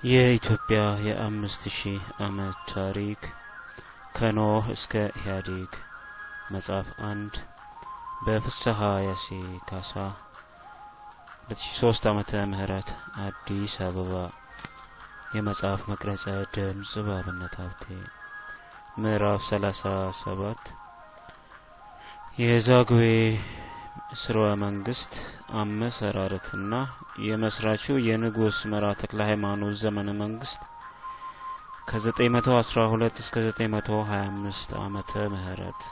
የኢትዮጵያ የአምስት ሺህ ዓመት ታሪክ ከኖህ እስከ ኢህአዴግ መጽሐፍ አንድ በፍስሐ ያሴ ካሳ 2003 ዓመተ ምህረት አዲስ አበባ የመጽሐፍ መቅረጸ ድምጽ በአብነት ሀብቴ ምዕራፍ 37 የዛግዌ ስርወ መንግስት አመሰራረትና የመስራቹ የንጉስ መራ ተክለ ሃይማኖት ዘመነ መንግስት ከ912 እስከ 925 ዓመተ ምህረት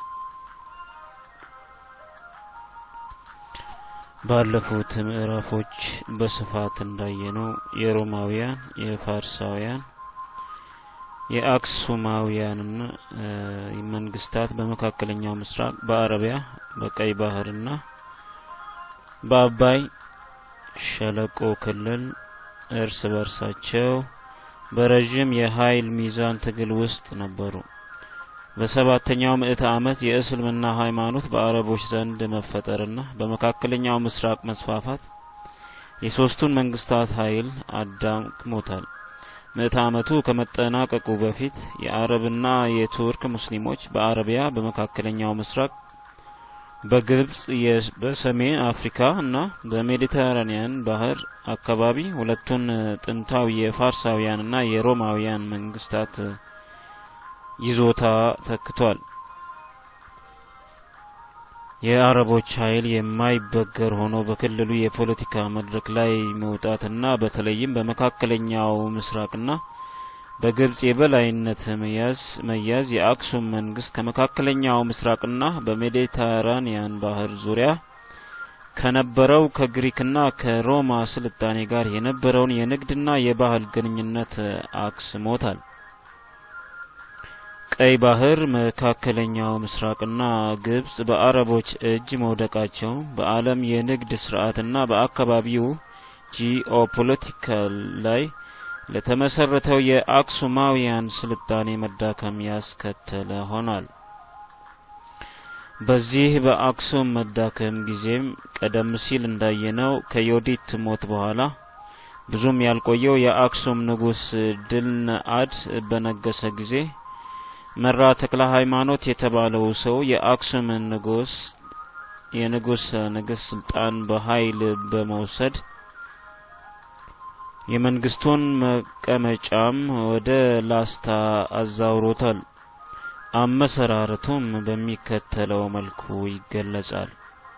ባለፉት ምዕራፎች በስፋት እንዳየነው የሮማውያን፣ የፋርሳውያን፣ የአክሱማውያንና መንግስታት በመካከለኛው ምስራቅ በአረቢያ በቀይ ባህርና በአባይ ሸለቆ ክልል እርስ በርሳቸው በረዥም የኃይል ሚዛን ትግል ውስጥ ነበሩ። በሰባተኛው ምዕተ ዓመት የእስልምና ሃይማኖት በአረቦች ዘንድ መፈጠርና በመካከለኛው ምስራቅ መስፋፋት የሶስቱን መንግስታት ኃይል አዳክሞታል። ምዕተ ዓመቱ ከመጠናቀቁ በፊት የአረብና የቱርክ ሙስሊሞች በአረቢያ በመካከለኛው ምስራቅ በግብጽ በሰሜን አፍሪካ እና በሜዲተራኒያን ባህር አካባቢ ሁለቱን ጥንታዊ የፋርሳውያንና የሮማውያን መንግስታት ይዞታ ተክቷል። የአረቦች ኃይል የማይበገር ሆኖ በክልሉ የፖለቲካ መድረክ ላይ መውጣትና በተለይም በመካከለኛው ምስራቅና በግብጽ የበላይነት መያዝ መያዝ የአክሱም መንግስት ከመካከለኛው ምስራቅና በሜዲተራኒያን ባህር ዙሪያ ከነበረው ከግሪክና ከሮማ ስልጣኔ ጋር የነበረውን የንግድና የባህል ግንኙነት አክስሞታል። ቀይ ባህር፣ መካከለኛው ምስራቅና ግብጽ በአረቦች እጅ መውደቃቸው በዓለም የንግድ ስርዓትና በአካባቢው ጂኦፖለቲካል ላይ ለተመሰረተው የአክሱማውያን ስልጣኔ መዳከም ያስከተለ ሆኗል። በዚህ በአክሱም መዳከም ጊዜም ቀደም ሲል እንዳየነው ከዮዲት ሞት በኋላ ብዙም ያልቆየው የአክሱም ንጉስ ድልነአድ በነገሰ ጊዜ መራ ተክለ ሃይማኖት የተባለው ሰው የአክሱምን ንጉስ የንጉስ ንግስ ስልጣን በኃይል በመውሰድ የመንግስቱን መቀመጫም ወደ ላስታ አዛውሮታል። አመሰራረቱም በሚከተለው መልኩ ይገለጻል።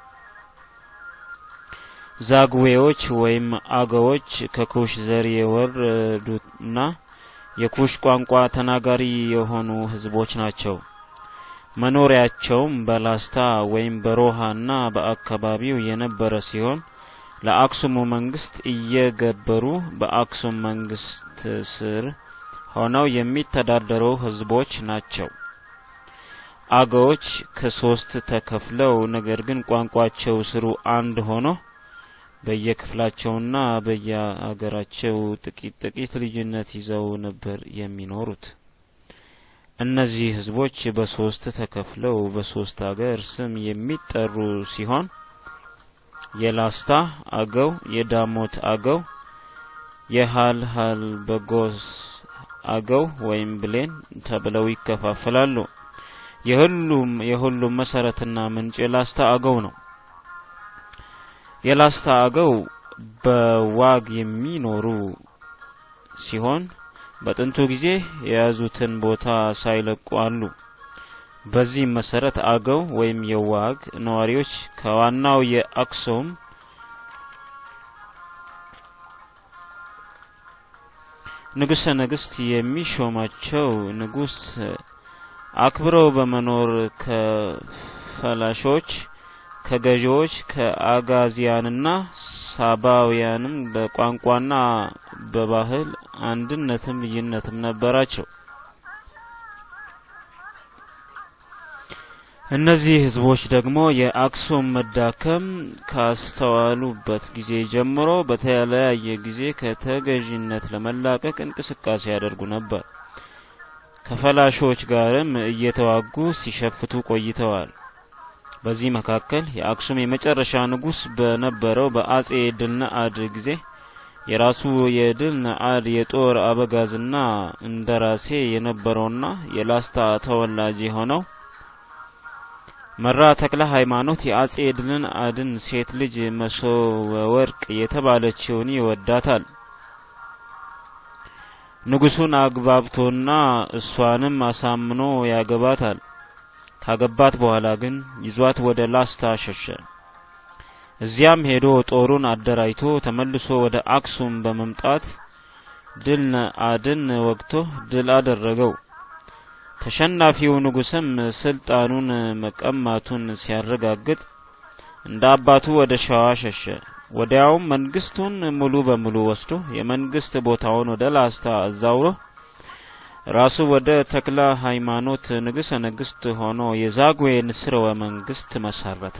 ዛግዌዎች ወይም አገዎች ከኩሽ ዘር የወረዱና የኩሽ ቋንቋ ተናጋሪ የሆኑ ህዝቦች ናቸው። መኖሪያቸውም በላስታ ወይም በሮሃና በአካባቢው የነበረ ሲሆን ለአክሱሙ መንግስት እየገበሩ በአክሱም መንግስት ስር ሆነው የሚተዳደሩ ህዝቦች ናቸው። አገዎች ከሶስት ተከፍለው ነገር ግን ቋንቋቸው ስሩ አንድ ሆኖ በየክፍላቸውና በየአገራቸው ጥቂት ጥቂት ልዩነት ይዘው ነበር የሚኖሩት። እነዚህ ህዝቦች በሶስት ተከፍለው በሶስት አገር ስም የሚጠሩ ሲሆን የላስታ አገው፣ የዳሞት አገው፣ የሃልሃል በጎስ አገው ወይም ብሌን ተብለው ይከፋፈላሉ። የሁሉም የሁሉም መሰረትና ምንጭ የላስታ አገው ነው። የላስታ አገው በዋግ የሚኖሩ ሲሆን በጥንቱ ጊዜ የያዙትን ቦታ ሳይለቁ አሉ። በዚህም መሰረት አገው ወይም የዋግ ነዋሪዎች ከዋናው የአክሱም ንጉሰ ነገስት የሚሾማቸው ንጉስ አክብረው በመኖር ከፈላሾች፣ ከገዢዎች፣ ከአጋዚያንና ሳባውያንም በቋንቋና በባህል አንድነትም ልዩነትም ነበራቸው። እነዚህ ህዝቦች ደግሞ የአክሱም መዳከም ካስተዋሉበት ጊዜ ጀምሮ በተለያየ ጊዜ ከተገዥነት ለመላቀቅ እንቅስቃሴ ያደርጉ ነበር። ከፈላሾች ጋርም እየተዋጉ ሲሸፍቱ ቆይተዋል። በዚህ መካከል የአክሱም የመጨረሻ ንጉስ በነበረው በአጼ ድልነአድ ጊዜ የራሱ የድል ነአድ የጦር አበጋዝና እንደራሴ የነበረውና የላስታ ተወላጅ የሆነው መራ ተክለ ሃይማኖት የአጼ ድልን አድን ሴት ልጅ መሶበ ወርቅ የተባለችውን ይወዳታል። ንጉሱን አግባብቶና እሷንም አሳምኖ ያገባታል። ካገባት በኋላ ግን ይዟት ወደ ላስታ ሸሸ። እዚያም ሄዶ ጦሩን አደራጅቶ ተመልሶ ወደ አክሱም በመምጣት ድል ነአድን ወግቶ ድል አደረገው። ተሸናፊው ንጉስም ስልጣኑን መቀማቱን ሲያረጋግጥ እንደ አባቱ ወደ ሸዋ ሸሸ። ወዲያውም መንግስቱን ሙሉ በሙሉ ወስዶ የመንግስት ቦታውን ወደ ላስታ አዛውሮ ራሱ ወደ ተክለ ሃይማኖት ንጉሠ ነገሥት ሆኖ የዛጉዌን ስርወ መንግስት መሰረተ።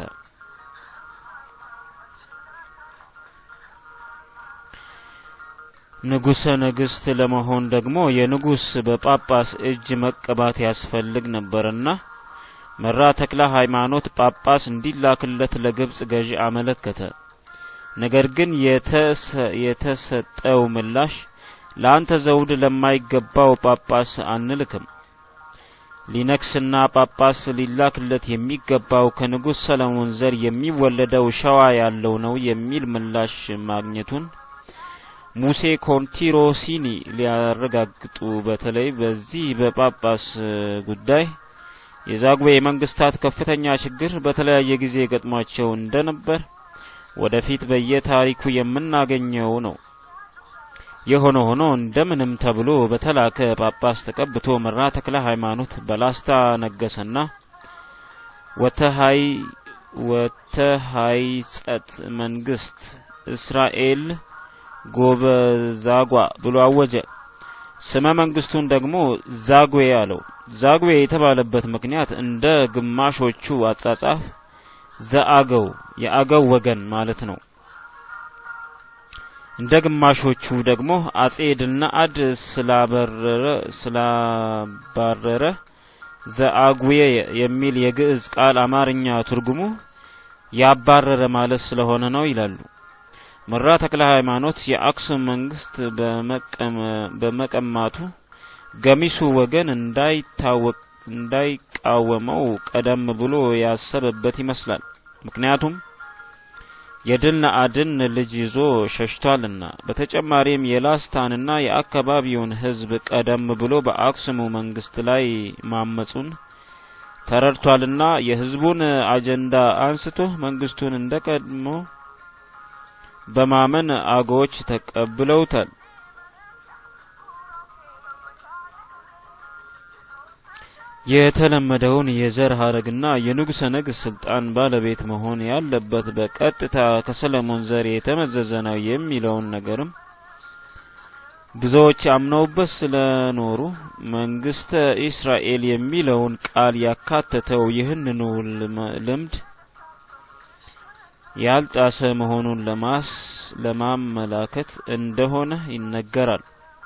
ንጉሠ ነገሥት ለመሆን ደግሞ የንጉስ በጳጳስ እጅ መቀባት ያስፈልግ ነበርና መራ ተክለ ሃይማኖት ጳጳስ እንዲላክለት ለግብጽ ገዢ አመለከተ። ነገር ግን የተሰጠው ምላሽ ለአንተ ዘውድ ለማይገባው ጳጳስ አንልክም፣ ሊነክስና ጳጳስ ሊላክለት የሚገባው ከንጉሥ ሰለሞን ዘር የሚወለደው ሸዋ ያለው ነው የሚል ምላሽ ማግኘቱን ሙሴ ኮንቲሮሲኒ ሊያረጋግጡ በተለይ በዚህ በጳጳስ ጉዳይ የዛጉዌ መንግስታት ከፍተኛ ችግር በተለያየ ጊዜ ገጥሟቸው እንደነበር ወደፊት በየታሪኩ የምናገኘው ነው። የሆነ ሆኖ እንደምንም ተብሎ በተላከ ጳጳስ ተቀብቶ መራ ተክለ ሃይማኖት በላስታ ነገሰና ወተሃይ ወተሃይ ጸት መንግስት እስራኤል ጎበዛጓ ብሎ አወጀ። ስመ መንግስቱን ደግሞ ዛጉዌ አለው። ዛጉዌ የተባለበት ምክንያት እንደ ግማሾቹ አጻጻፍ ዘአገው የአገው ወገን ማለት ነው። እንደ ግማሾቹ ደግሞ አጼ ድልነአድ ስላበረረ ስላባረረ ዘአጉዌ የሚል የግዕዝ ቃል አማርኛ ትርጉሙ ያባረረ ማለት ስለሆነ ነው ይላሉ። መራ ተክለ ሃይማኖት የአክሱም መንግስት በመቀማቱ ገሚሱ ወገን እንዳይታወቅ እንዳይቃወመው ቀደም ብሎ ያሰበበት ይመስላል። ምክንያቱም የድል ነአድን ልጅ ይዞ ሸሽቷልና። በተጨማሪም የላስታንና የአካባቢውን ሕዝብ ቀደም ብሎ በአክሱሙ መንግስት ላይ ማመጹን ተረድቷልና የሕዝቡን አጀንዳ አንስቶ መንግስቱን እንደ ቀድሞ በማመን አገዎች ተቀብለውታል። የተለመደውን የዘር ሀረግና የንጉሠ ነገሥት ስልጣን ባለቤት መሆን ያለበት በቀጥታ ከሰለሞን ዘር የተመዘዘ ነው የሚለውን ነገርም ብዙዎች አምነውበት ስለኖሩ መንግስተ ኢስራኤል የሚለውን ቃል ያካተተው ይህንኑ ልምድ ያልጣሰ መሆኑን ለማስ ለማመላከት እንደሆነ ይነገራል።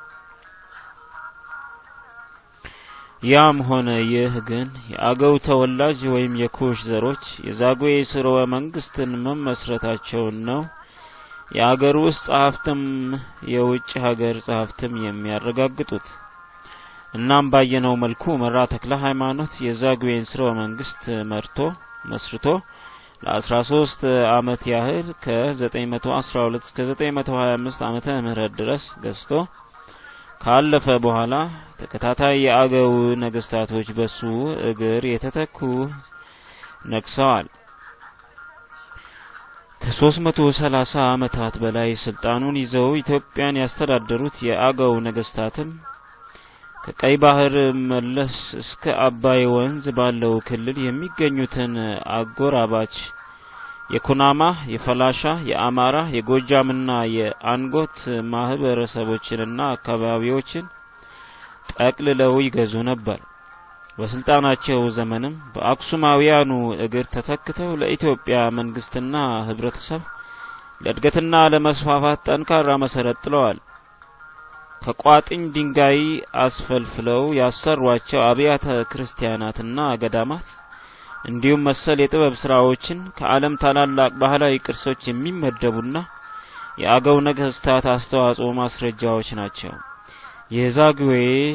ያም ሆነ ይህ ግን የአገው ተወላጅ ወይም የኩሽ ዘሮች የዛጉዌ ስርወ መንግስትን መመስረታቸውን ነው የአገር ውስጥ ጸሐፍትም የውጭ ሀገር ጸሐፍትም የሚያረጋግጡት። እናም ባየነው መልኩ መራ ተክለ ሃይማኖት የዛጉዌን ስርወ መንግስት መርቶ መስርቶ ለ13 ዓመት ያህል ከ912 እስከ 925 ዓመተ ምህረት ድረስ ገዝቶ ካለፈ በኋላ ተከታታይ የአገው ነገስታቶች በሱ እግር የተተኩ ነግሰዋል። ከ330 ዓመታት በላይ ስልጣኑን ይዘው ኢትዮጵያን ያስተዳደሩት የአገው ነገስታትም ከቀይ ባህር መለስ እስከ አባይ ወንዝ ባለው ክልል የሚገኙትን አጎራባች የኩናማ፣ የፈላሻ፣ የአማራ፣ የጎጃምና የአንጎት ማህበረሰቦችንና አካባቢዎችን ጠቅልለው ይገዙ ነበር። በስልጣናቸው ዘመንም በአክሱማውያኑ እግር ተተክተው ለኢትዮጵያ መንግስትና ህብረተሰብ ለእድገትና ለመስፋፋት ጠንካራ መሰረት ጥለዋል። ከቋጥኝ ድንጋይ አስፈልፍለው ያሰሯቸው አብያተ ክርስቲያናትና ገዳማት እንዲሁም መሰል የጥበብ ስራዎችን ከዓለም ታላላቅ ባህላዊ ቅርሶች የሚመደቡና የአገው ነገስታት አስተዋጽኦ ማስረጃዎች ናቸው። የዛግዌ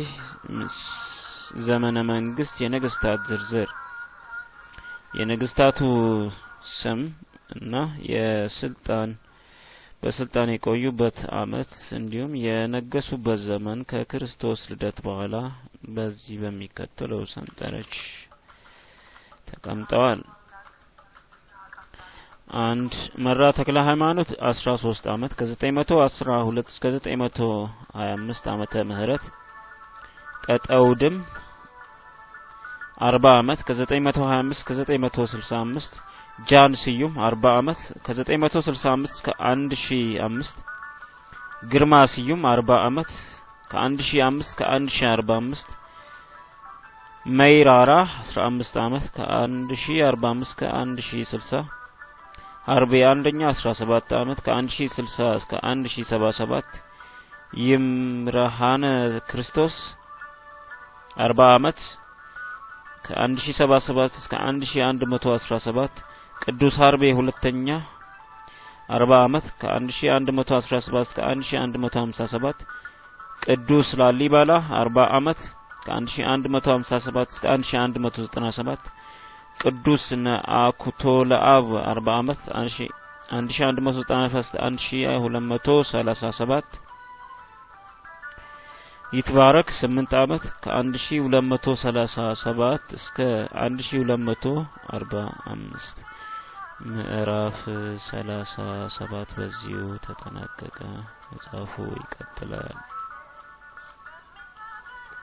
ዘመነ መንግስት የነገስታት ዝርዝር የነገስታቱ ስም እና የስልጣን በስልጣን የቆዩበት አመት እንዲሁም የነገሱበት ዘመን ከክርስቶስ ልደት በኋላ በዚህ በሚከተለው ሰንጠረዥ ተቀምጠዋል። አንድ መራ ተክለ ሃይማኖት 13 አመት ከ912 እስከ 925 ዓመተ ምህረት ቀጠውድም 40 አመት ከ925 እስከ 965 ጃን ስዩም 40 አመት ከ965 እስከ 1005 ግርማ ስዩም 40 አመት ከ1005 እስከ 1045 መይራራ 15 አመት ከ1045 እስከ 1060 ሀርቤ አንደኛ 17 አመት ከ1060 እስከ 1077 ይምርሃነ ክርስቶስ 40 አመት ከ1077 እስከ 1117 ቅዱስ ሀርቤ ሁለተኛ 40 አመት ከ1117 እስከ 1157 ቅዱስ ላሊባላ 40 አመት ከ1157 እስከ 1197 ቅዱስ ነአኩቶ ለአብ 40 አመት 1197 እስከ 1237 ይትባረክ 8 አመት ከ1237 እስከ 1245 ምዕራፍ 37 በዚሁ ተጠናቀቀ። መጽሐፉ ይቀጥላል።